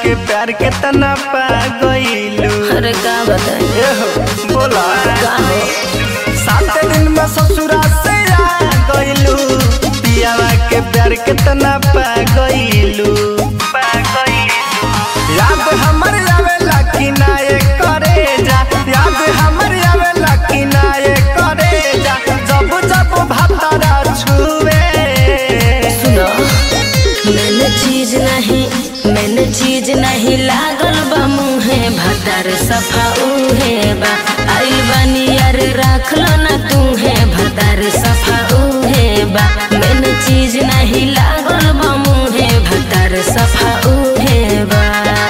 के प्यार के तना पा गईलू अरे का बताई एहो बोला का हो सात दिन में ससुरा से आ गईलू पियावा के प्यार के तना पा गईलू पा गईलू याद हमर आवेला कि ना ये करे जा याद हमर आवेला कि ना ये करे जा जब जब भातारा छुए सुनो मैंने चीज नहीं मैंने चीज नहीं लागल बा मुहे भतार सफा उहे बा आइल बानी यार राख लो ना तू है भतार सफा उहे बा मैंने चीज नहीं लागल बा मुहे भतार सफा उहे बा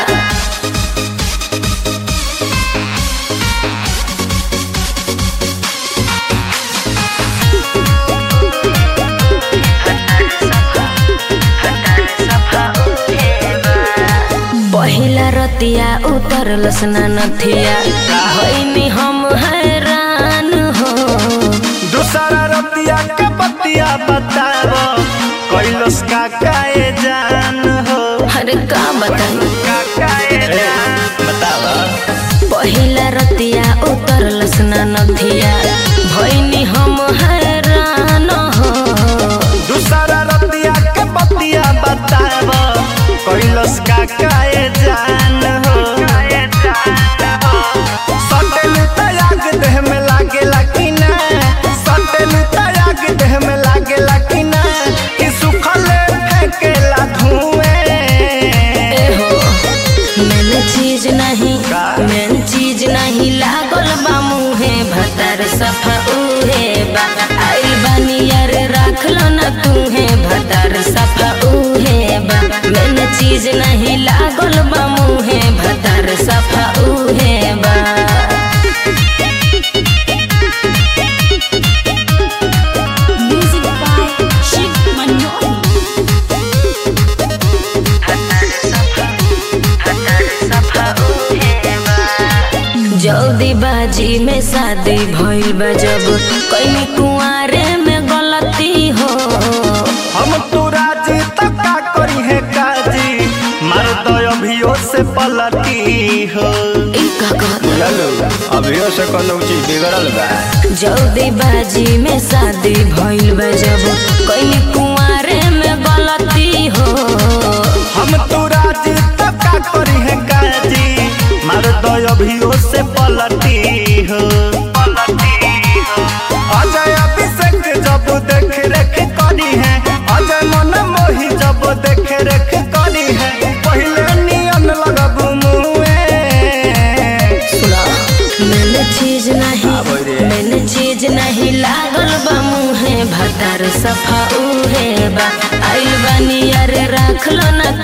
पहिला रतिया उतरलस ना नथिया भइनी हम हैरान हो दूसरा रतिया के बतिया बताव कैलस का काए जान हो अरे का बताई का काए जान बताव पहिला रतिया उतरलस ना नथिया भइनी हम हैरान हो दूसरा रतिया के बतिया बताव कैलस का काए जान हो सटल तयाग देह में लागेला कि ना सटल तयाग देह में लागेला कि ना कि सुखल फेंकेला धुएं ए हो मैंने चीज नहीं का? मैंने चीज नहीं लागल बा मुहे भतार सफा उहे बा आइल बानी यार राख लो ना तू है भतार सफा उहे बा मैंने चीज नहीं लागल बा मुहे भतार सफा उहे बा Music by Shiv Manoli. जल्दी बाजी में शादी भइल बा जब कहीं कुआरे में गलती हो हम तो राजी तक का करी है काजी मार दो अभियो से पलटी हो ई का कहत चलो अभियो से कोनो चीज बिगड़ल बा जल्दी बाजी में शादी भइल बा जब कहीं कुआरे में गलती हो हम तो राजी तक का करी है काजी मार दो अभियो से पलटी हो अजय अभिषेक जब देख रेख करी है अजय मन मोही जब देख रेख करी है पहले नियन लगब मुए सुना मैंने चीज नहीं मैंने चीज नहीं लागल बा मुहे भतार सफा उहे बा आइल बानी यार राख लो ना